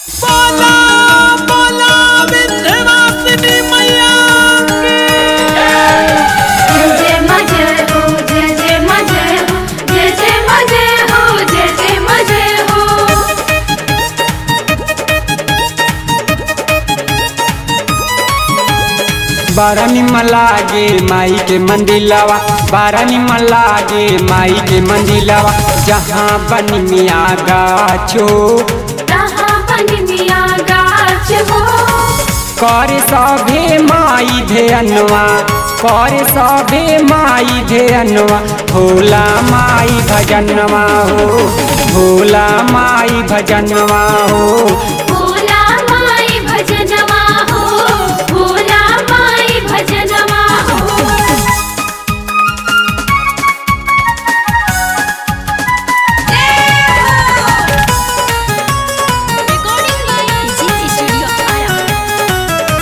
बोला बोला विंध्यवासिनी मैया की जय जय मजे हो जय जय मजे हो जय जय मजे हो जय जय मजे हो बारा निमन लागे माई के मंदिलवा बारा निमन लागे माई के मंदिलवा जहाँ बनी मिया गाछो कहाँ बन मिया गाछ हो कर सभे माई धेअनवा कर सभे माई धेअनवा भोला माई भजनवा हो भोला माई भजनवा हो भोला माई भजनवा हो भोला माई भजनवा हो Recording by GT Studio Ara.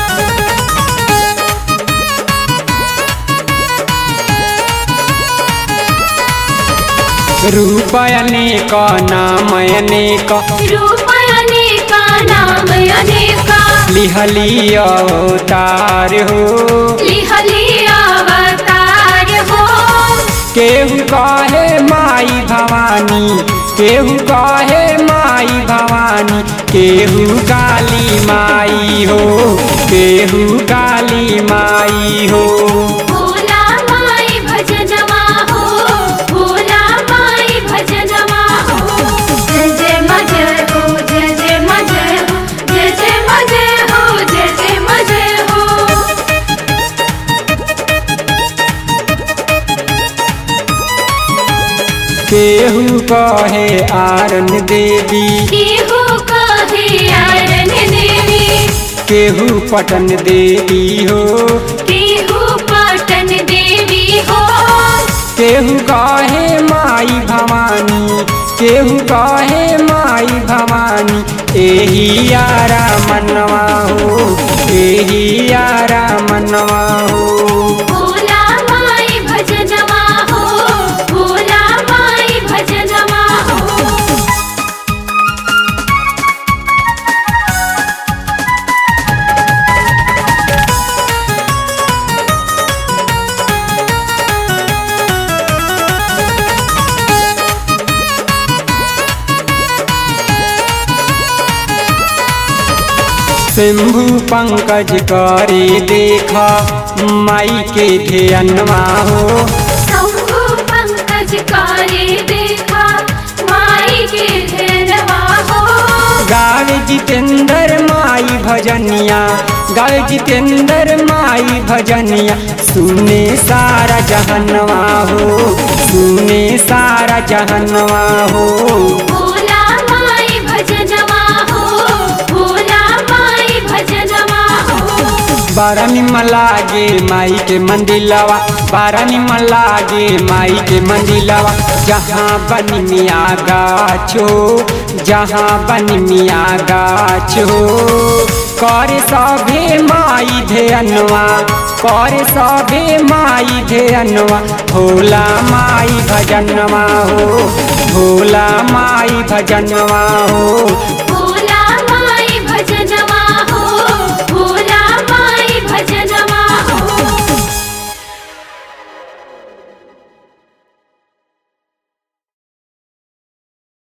रूप अनेक नाम अनेक रूप अनेका नाम अनेका लिहली अवतार हो लिहली अवतार हो केहू कहे माई भवानी केहू कहे माई भवानी केहू काली माई हो केहू काली माई हो भोला माई भजनवा हो भोला माई भजनवा हो जय जय मजे हो जय जय मजे हो जय जय मजे हो जय जय मजे हो केहू कहे आरन देवी केहू कहे आरन देवी केहू पटन देवी हो केहू पटन देवी हो केहू कहे माई भवानी केहू कहे माई भवानी एही यारा मनवा हो एही यारा मनवा हो भोला माई भजनवा हो भोला माई भजनवा हो शंभु पंकज करे देख माई के ध्यनवा हो शंभु पंकज काले देखा माई के धेरवा हो गावे जितेंद्र माई भजनिया गावे जितेंद्र माई भजनिया सुने सारा जहनवा हो सुने सारा जहनवा हो भोला माई भजनवा हो भोला माई भजनवा हो बारा निमन लागे माई के मंदिलवा बारा निमन लागे माई के मंदिलवा जहाँ बनी मिया गाछो जहाँ बनी मिया गाछो कर सभे माई धेअनवा कर सभे माई धेअनवा भोला माई भजनवा हो भोला माई भजनवा हो